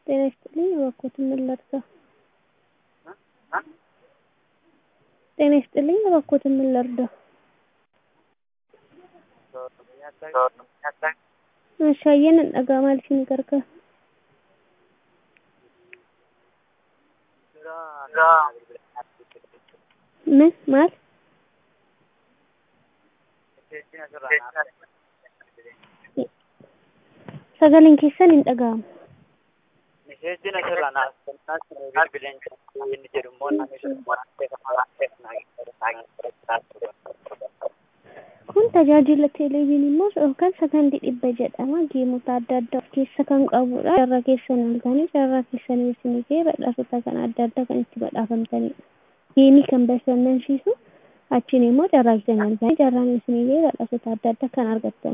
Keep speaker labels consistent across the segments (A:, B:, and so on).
A: ጤና ይስጥልኝ እባክዎትን ምን ላድርጋ? ጤና ይስጥልኝ እባክዎትን ምን ልርዳ? Meeshaaleen dhandhagaa maal isin gargaara? Min maal? Sagaleen keessan hin dhaga'amu.
B: Meeshaaleen asirraa naaf kennaa bilbileen inni jedhu immoo namni
A: Kun tajaajila televezyiinii yookaan sagantii dhibba jedhama. Geemota adda addaa of keessa kan qabudha. Carraa keessan halkanii carraa keessan isinii ga'ee badhaasota kan adda addaa kan itti badhaafamtanidha. Geemii kan bashannansiisu achiin immoo carraa keessan halkanii carraan isinii ga'ee badhaasota adda addaa kan argattan.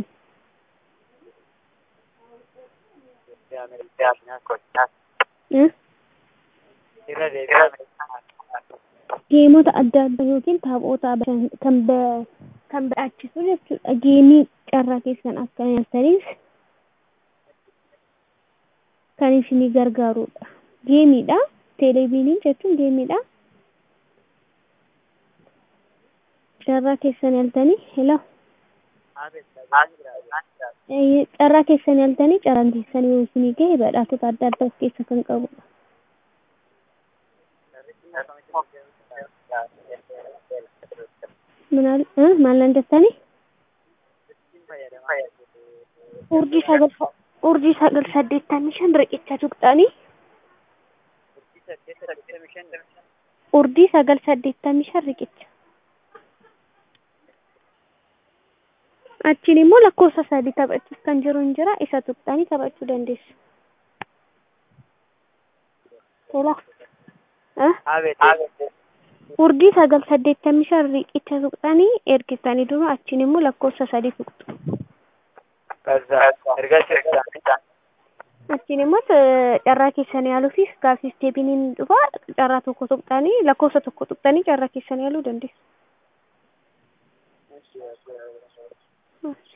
A: Geemota adda addaa yookiin taphoota kan kan badhaachisu jechuudha. Geemii carraa keessan akka nyaattaniif kan isinii gargaarudha. Geemiidha. Televezyiinii jechuun geemiidha. Carraa keessan yaaltanii hello. Carraa keessan yaaltanii carraan keessan yoo isinii gahe badhaasota adda addaa of keessa kan qabudha. maal jettanii? Urjii sagal urjii sagal saddeettamii shan riqicha tuqxanii urjii sagal saddeettamii shan riqicha. Achiin immoo lakkoofsa sadii taphachuuf kan jiru hin jira isa tuqxanii taphachuu dandeessu. Tola. Urjii sagal saddeettamii shan riqicha tuqxanii ergitanii dura achiin immoo lakkoofsa sadii tuqxu. Achiin immoo carraa keessan yaaluufis gaaffiif deebiin dhufa carraa tokko tuqxanii lakkoofsa tokko tuqxanii carraa keessan yaaluu dandeessu.